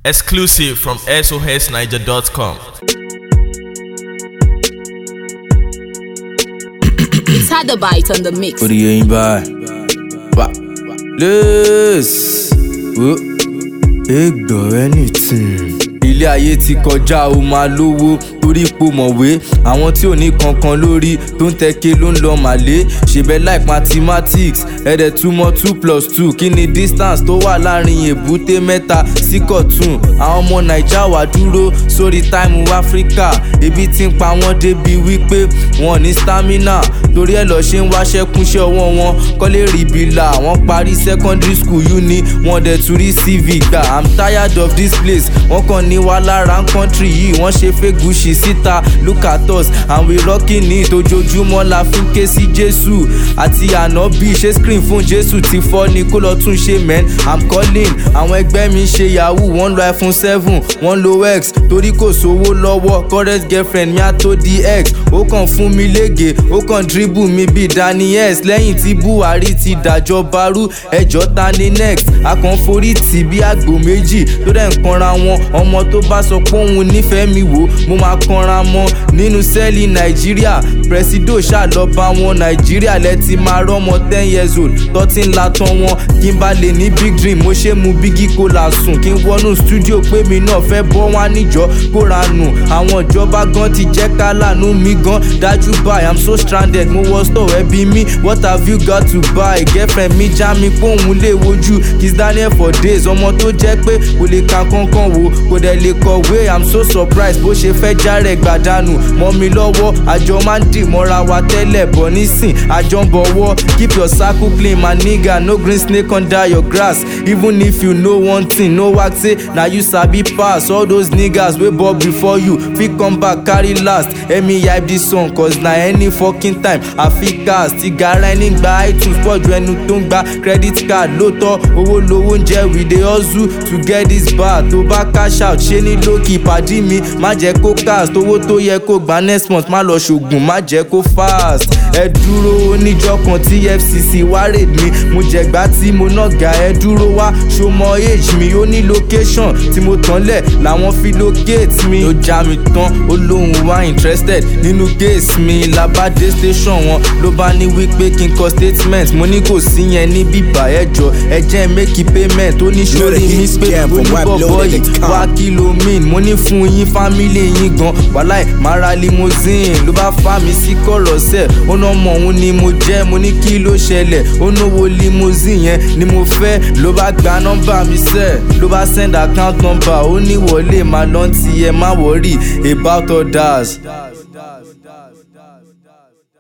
Exclusive from SOSNiger.com. It's had the bite on the mix. Orí yẹn báyìí. Wá. Lẹ́ẹ̀sì. Wo. Ègbọ̀ anything. Ilé ayé ti kọjá o máa lówó torí ipò mọ̀wé àwọn tí ò ní kankan lórí tó ń tẹ́kẹ́ ló ń lọ màlé ṣèbẹ̀ like mathematics ẹ̀dẹ̀ túmọ̀ two plus two kí ni distance tó wà láàrin èbúté mẹ́ta sí kọ̀tún àwọn ọmọ naija wà dúró sórí táìmù áfíríkà ebi ti ń pa wọ́n débi wípé wọn ò ní stamina torí ẹ̀ lọ ṣe ń wáṣẹ́ kúnṣẹ́ ọwọ́ wọn kọ́lé rìbìlà wọ́n parí secondary school uni wọ́n dẹ̀ tún rí cv gbà i'm tired of this place wọ́n kàn ní wá lára ń country yìí wọ́n ṣe fẹ́ gùṣì síta look at us and we rocking it ojoojúmọ́ la fi ń ké sí jésù àti ànábì ṣé screen fún jésù ti fọ́ ni kó lọ tún ṣe men i'm calling àwọn ẹgbẹ́ mi ń ṣe yahoo wọ́n lo iphone seven wọ́n lo x torí kò sówó lọ́wọ́ current girlfriend mi á tó di x ó kàn fún mi lége ó kàn dribble mi bíi daniels lẹ́yìn tí buhari ti dàjọba rú ẹjọ́ ta ni next akànforí tì bí àgbò méjì tó dẹ̀ ń kanra wọn ọmọ tó bá sọ pé òun nífẹ̀ẹ́ mi wò mo máa kanra mọ́ nínú sẹ́ẹ̀lì nàìjíríà presido ṣàlọ́ba wọn nàìjíríà lẹ́tì máa rọ́mọ ten years old tọ́tí ńlá tán wọn kí n bá lè ní big dream mo ṣe mu bígí kó la sùn kí n wọnú studio pé mi náà fẹ́ bọ́ wá níjọ́ kóra nù àwọn ìjọba gan ti jẹ́ ká lànà mi gan dájú báyìí i'm so stranded mo wọ store ẹbí mi what have you got to buy girlfriend mi já mi póun lè wojú kiss daniel for days ọmọ tó jẹ́ pé kò lè ka kankan wò kò dẹ̀ lè kọ̀wé i'm so surprised bó ṣe fẹ́ járẹ̀ gbàdánù mọ́ mi lọ́wọ́ àjọ máa ń dì mọ́ra wa tẹ́lẹ̀ bọ̀ nísìn àjọ ń bọ̀wọ́ keep your circle clean my nigga no green snake under your grass even if you know one thing no work say na you sabi pass all those niggas wey ball before you fit come back carry last emi hype this song cause na any fokin time i fit cast igara ẹni gba itunes pọ̀ ju ẹnu tó ń gba credit card lóòótọ́ owó lowó ń jẹ́ we dey hustle to get this bar tó bá cash out ṣé ní lókì ìpàdé mi má jẹ́ kó cast owó tó yẹ kó gba next month má lọ ṣògùn má jẹ́ kó fast ẹ dúró oníjọ́ kan tí fcc wá raid mi mo jẹ̀gbá tí mo náà ga ẹ dúró wá ṣọmọ age mi ó ní location tí mo tán lẹ̀ làwọn fi locate mi ó já mi tán ó lóun wá interested nínú case mi labade station wọn ló bá ní wípé kí n kọ statement mo ní kò sí yẹn ní bíbá ẹjọ ẹ jẹ́ make payment ó ní sórí mi pé oníbọ̀bọ̀ yìí wá kí ló mean mo ní fún yín family yín gan wàláì mara limousine ló bá fà mí sí kọ̀rọ̀ sẹ̀ ó ná mọ̀ òun ni mo jẹ́ mo ní kí ló ṣẹlẹ̀ ó náwó limousine yẹn ni mo fẹ́ ló bá gba nọ́mbà mi sẹ̀ ló bá send account number ó ní wọlé máa lọ́n ti ẹ má wọ́rì about others.